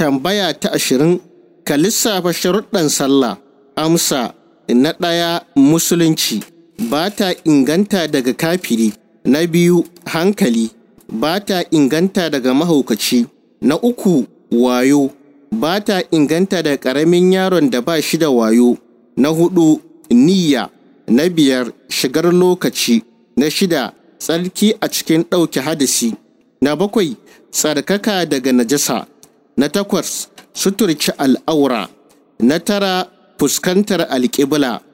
Tambaya ta ashirin ka lissafa sharuɗan sallah. Amsa na ɗaya musulunci ba ta inganta daga kafiri. Na biyu hankali ba ta inganta daga mahaukaci. Na uku wayo ba ta inganta daga ƙaramin yaron da ba shi da wayo. Na hudu niyya. Na biyar shigar lokaci. Na shida tsarki a cikin ɗauke hadisi. Na bakwai tsarkaka daga najasa. Na takwas suturci al'aura. Na tara fuskantar alƙibla.